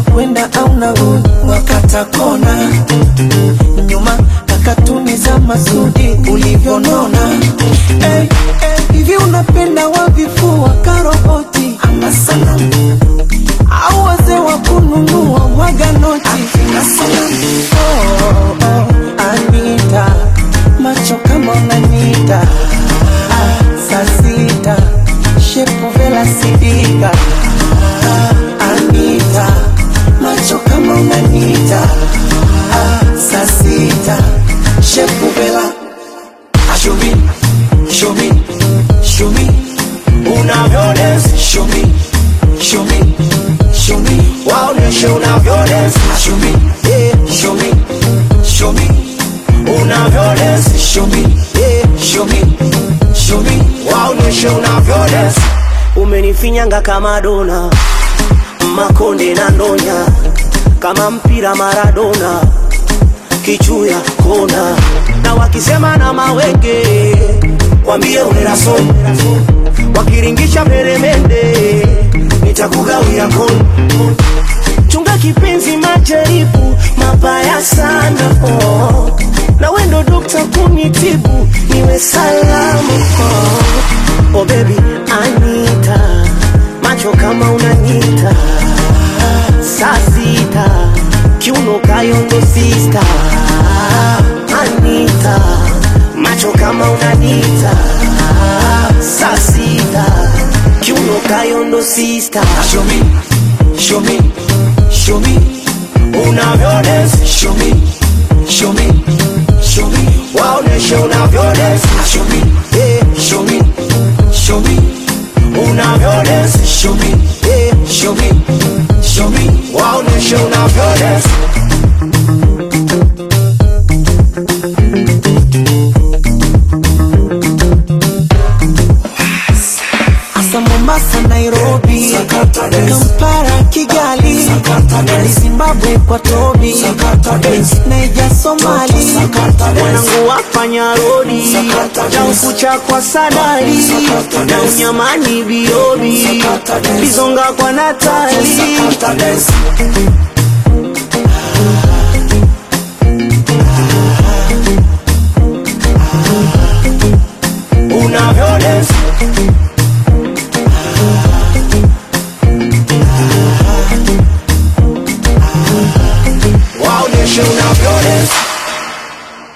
unakwenda au narudi wakata kona nyuma kakatuni za masudi ulivyonona hey, hey, hivi unapenda wavifua karoboti ama sanamu au wazee wa kununua mwaga noti oh, oh, Anita macho kama unanita ah, saa sita shepu vela sidika ah, Anita macho kama unanita ah, saa sita shepu vela ah, show me, show me, show me unavyodance show me, show me, show me waoneshe unavyodance show me, yeah, show me, show me unavyodance show me, yeah, show me, show me waoneshe unavyodance umenifinyanga kama dona makonde na ndonya kama mpira Maradona kichuya kona na wakisema na mawenge wambie uneraso wakiringisha peremende nitakugawia kono chunga kipenzi majaribu mabaya sana oh. na wendo dokta kunitibu niwe salamu oh. oh baby Anita macho kama unanita saa sita kiuno kayondo sista Anita macho kama unanita saa sita kiuno kayondo sista show me, show me, show me unavyodance show me, show me, show me waoneshe unavyodance show me, yeah, show me, show me unavyodance show me, yeah, show me, show me waoneshe unavyodance Asa Mombasa, Nairobi, Kampala, Kigali, Dar Zimbabwe kwa Tobi, Naija, Somali, wanangu wafanya rodi na ukucha kwa sadari na unyamani biobi bizonga kwa natali unavyodance waoneshe unavyodance